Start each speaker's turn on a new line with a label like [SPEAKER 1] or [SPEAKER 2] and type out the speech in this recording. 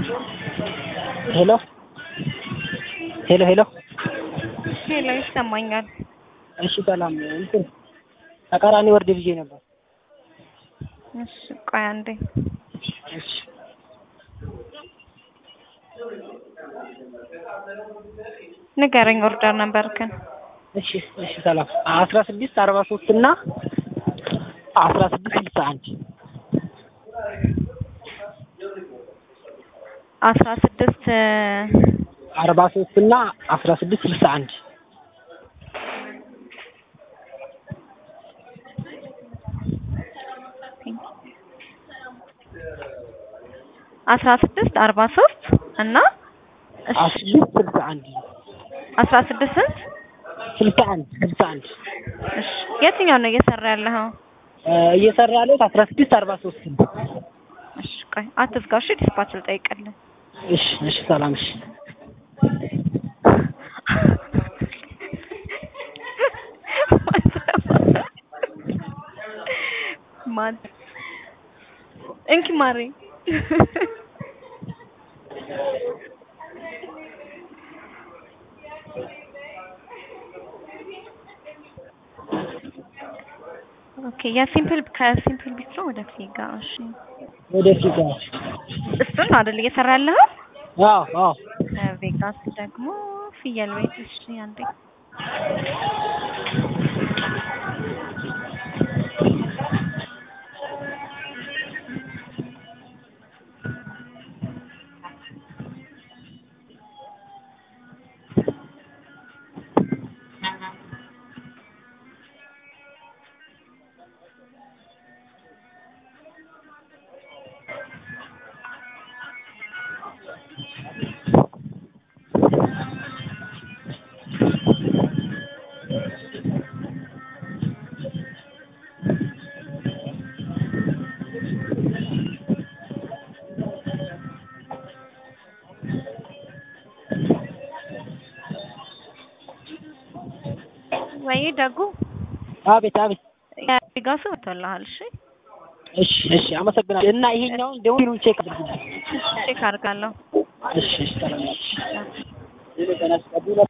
[SPEAKER 1] ሄሎ ሄሎ ሄሎ
[SPEAKER 2] ሄሎ ይሰማኛል።
[SPEAKER 1] እሺ ሰላም እንትን ተቃራኒ ወርድ ብዬ ነበር።
[SPEAKER 2] እሺ ቆይ አንዴ
[SPEAKER 1] እሺ
[SPEAKER 2] ንገረኝ ኦርደር ነበርክን?
[SPEAKER 1] እሺ እሺ ሰላም አስራ ስድስት አርባ ሶስት እና አስራ ስድስት ስልሳ አንድ
[SPEAKER 2] አስራ ስድስት
[SPEAKER 1] አርባ ሶስት እና አስራ ስድስት ስልሳ አንድ
[SPEAKER 2] አስራ ስድስት አርባ ሶስት እና እሺ
[SPEAKER 1] አስራ ስድስት ስልሳ አንድ
[SPEAKER 2] አስራ ስድስት ስንት?
[SPEAKER 1] ስልሳ አንድ ስልሳ አንድ
[SPEAKER 2] እሺ የትኛው ነው እየሰራ ያለኸው?
[SPEAKER 1] እየሰራ ያለሁት አስራ ስድስት አርባ ሶስት ነው።
[SPEAKER 2] እሺ ቆይ አትዝጋው። እሺ ዲስፓች ልጠይቅልህ።
[SPEAKER 1] እሺ እሺ ሰላም እሺ
[SPEAKER 2] ማን እንኪ ማሪ ኦኬ የሲምፕል ከሲምፕል ቢስትሮ ወደ ፊጋ እሺ
[SPEAKER 1] ወደፊት ጋር
[SPEAKER 2] እሱን ነው አይደል እየሰራ ያለኸው?
[SPEAKER 1] አዎ አዎ
[SPEAKER 2] ከቬጋስ ደግሞ ፍየል ቤት እሺ አንዴ ወይ ደጉ
[SPEAKER 1] አቤት አቤት
[SPEAKER 2] የቬጋሱ ወጥቶልሃል። እሺ
[SPEAKER 1] እሺ እሺ አመሰግናለሁ። እና ይሄኛውን ደግሞ ቼክ አድርጉልኝ።
[SPEAKER 2] ቼክ አድርጋለሁ።
[SPEAKER 1] እሺ እሺ ሰላም እሺ